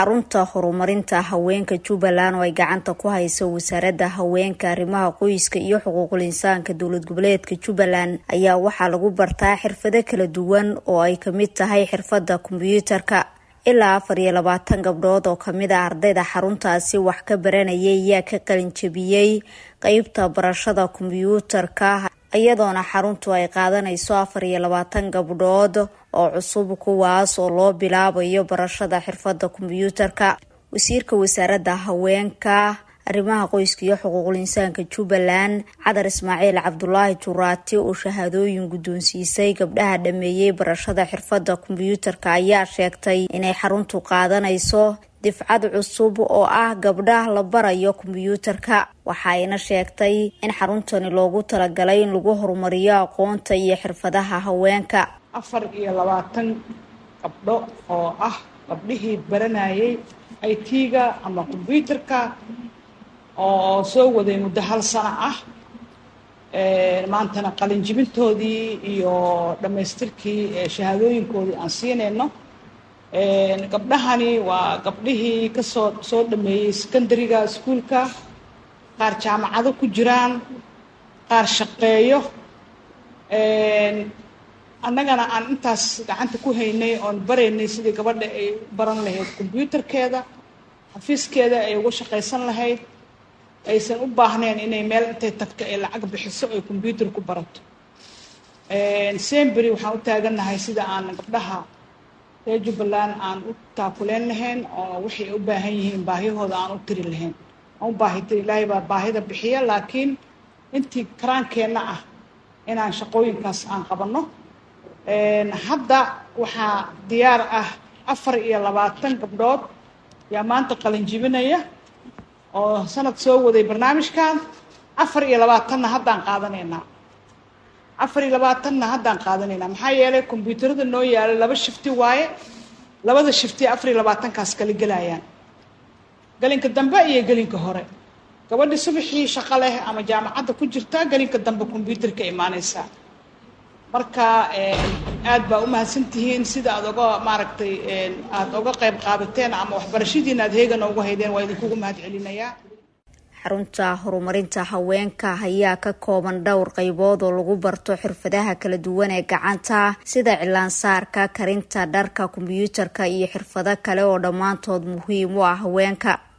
xarunta horumarinta haweenka jubbaland oo ay gacanta ku hayso wasaaradda haweenka arrimaha qoyska iyo xuquuqul insaanka dowlad goboleedka jubbaland ayaa waxaa lagu bartaa xirfado kala duwan oo ay kamid tahay xirfadda kombyuutarka ilaa afar iyo labaatan gabdhood oo kamid a ardayda xaruntaasi wax ka baranayay ayaa ka qalinjabiyey qeybta barashada kombyuutarka iyadoona xaruntu ay qaadanayso afar iyo labaatan gabdhood oo cusub kuwaas oo loo bilaabayo barashada xirfadda kombyuutarka wasiirka wasaaradda haweenka arrimaha qoyska iyo xuquuqul insaanka jubbaland cadar ismaaciil cabdulaahi juraati oo shahaadooyin guddoonsiisay gabdhaha dhameeyey barashada xirfadda kombyuutarka ayaa sheegtay inay xaruntu qaadanayso difcad cusub oo ah gabdhaha la barayo kombyuutarka waxayna sheegtay in xaruntani loogu talagalay in lagu horumariyo aqoonta iyo xirfadaha haweenka afar iyo labaatan gabdho oo ah gabdhihii baranayay i t-ga ama kombyuutarka oo soo waday muddo hal sano ah maantana qalinjibintoodii iyo dhammaystirkii shahaadooyinkoodii aan siinayno gabdhahani waa gabdhihii kasoo soo dhameeyey secondariga iskuolka qaar jaamacado ku jiraan qaar shaqeeyo annagana aan intaas gacanta ku haynay oon baraynay sidii gabadha ay baran lahayd kombyuutarkeeda xafiiskeeda ay uga shaqaysan lahayd aysan u baahnayn inay meel intay tagto ay lacag bixiso ay kombyuutar ku barato sembery waxaan u taagannahay sida aan gabdhaha reer jubbaland aan u taakuleen lahayn oo waxay u baahan yihiin baahiyahooda aan u tiri lahayn aan u baahi tiri ilaahay baa baahida bixiya laakiin intii karaankeenna ah inaan shaqooyinkaas aan qabanno hadda waxaa diyaar ah afar iyo labaatan gabdhood yaa maanta qalinjibinaya oo sanad soo waday barnaamijkan afar iyo labaatanna haddaan qaadanaynaa afar iyo labaatanna haddaan qaadanaynaa maxaa yeelay kombyuutarada noo yaala laba shifti waaye labada shifti afar iyo labaatankaas kala gelayaan gelinka dambe iyo gelinka hore gabadhi subaxii shaqo leh ama jaamacadda ku jirta gelinka dambe kombyuutarka imaanaysaa marka aad baa u mahadsantihiin sida aad oga maaragtay aada oga qayb qaadateen ama waxbarashadiina aad heegana uga haydeen waa idinkugu mahad celinayaa xarunta horumarinta haweenka ayaa ka kooban dhowr qaybood oo lagu barto xirfadaha kala duwan ee gacanta sida cilaansaarka karinta dharka kombyuutarka iyo xirfado kale oo dhammaantood muhiim u ah haweenka